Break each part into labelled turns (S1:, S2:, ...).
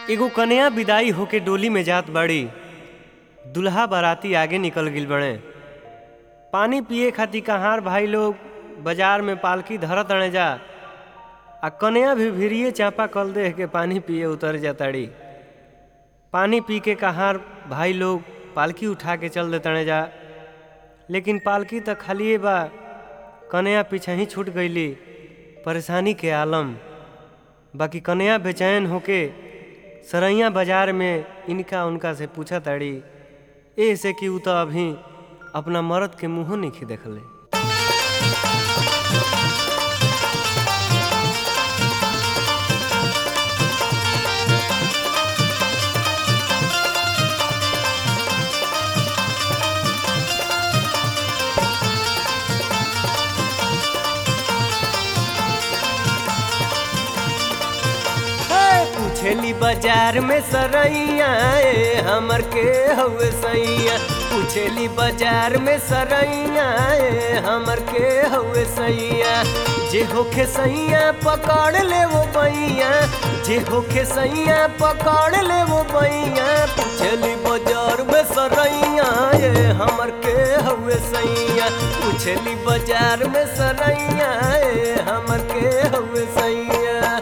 S1: एगो कन्या विदाई होके डोली में जात बाड़ी दुल्हा बाराती आगे निकल गिल बड़े पानी पिए खातिर कहार भाई लोग बाजार में पालकी धरत अणे जा आ कन्या भी भिरिए चापा कल देह के पानी पिए उतर जाताड़ी पानी पी के कहार भाई लोग पालकी उठा के चल देतने जा लेकिन पालकी तो खालिए बा कन्या पीछे ही छूट गईली परेशानी के आलम बाकी कन्या बेचैन होके सरैया बाजार में इनका उनका से पूछा ताड़ी ऐसे कि उ तो अभी अपना मर्द के मुँह नहीं देखले पूछेली बाजार में सरैया ए हमर के हवे सैया पूछेली बाजार में सरैया ए हमर के हवे सैया जे होखे सैया पकड़ ले वो बैया जे होखे सैया पकड़ ले वो बैया पूछेली बाजार में सरैया ए हमर के हवे सैया पूछेली बाजार में सरैया ए हमर के हवे सैया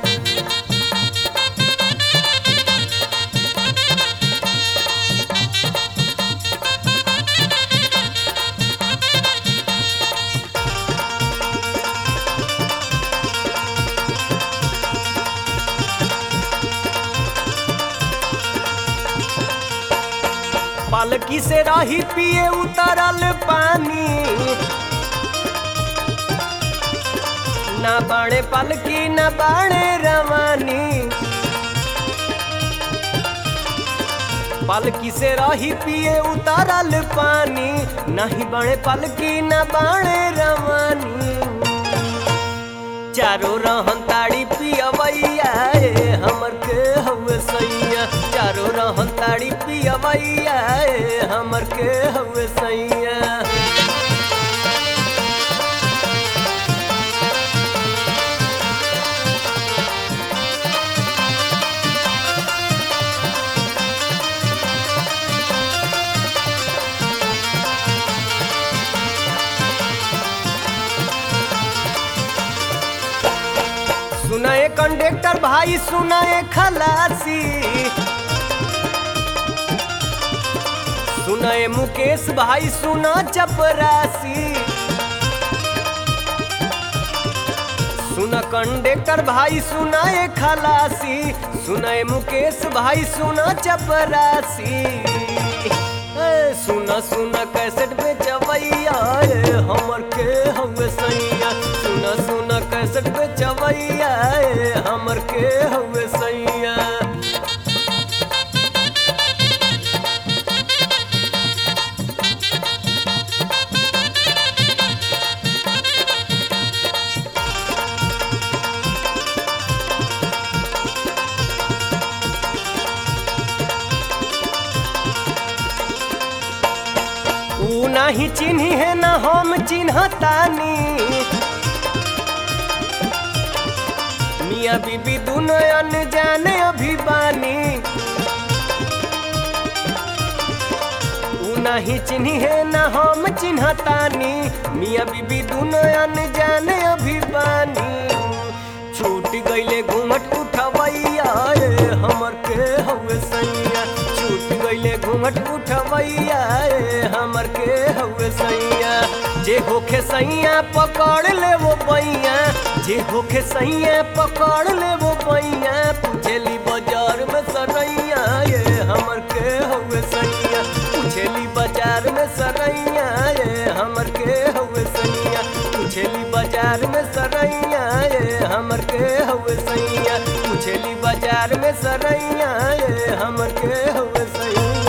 S1: पालकी से राही पिए उतरल पानी ना बाणे पालकी ना बाणे रवानी पालकी से राही पिए उतरल पानी नहीं बाणे पालकी ना बाणे रवानी चारो रहन ताड़ी पियवैया ए हमर के हवे सैया चारो रहन ताड़ी पियवैया ए हमर के हवे सैया सुनाए कंडक्टर भाई सुनाए खलासी सुनाए मुकेश भाई सुना चपरासी सुना कंडक्टर भाई सुनाए खलासी सुनाए मुकेश भाई सुना चपरासी ए, सुना सुना कैसेट में चवैया ए, हमर के हवे सैया सुना सुना कैसेट में चवैया ए, हमर के हवे सैया ऊ नाही चिन्ही है ना हम चिन्हतानी मियाँ बीबी दोनों अनजाने अभिबानी ऊ नाही चिन्ही है ना हम चिन्हतानी मियाँ बीबी दोनों अनजाने अभिबानी छूट गईले घूंघट उठवैया ए हमर के हवे सैया छूट गईले घूंघट उठवैया ए हमर के हवे सैया जे होखे सैया पकड़ ले वो बैया जे होखे सैया पकड़ ले वो बैया पूछेली बाजार में सरैया ए हमर के हवे सैया पूछेली बाजार में सरैया ए हमर के हवे सैया पूछेली बाजार में सरैया ए हमर के हवे सैया पूछेली बाजार में सरैया ए हमर के हवे सैया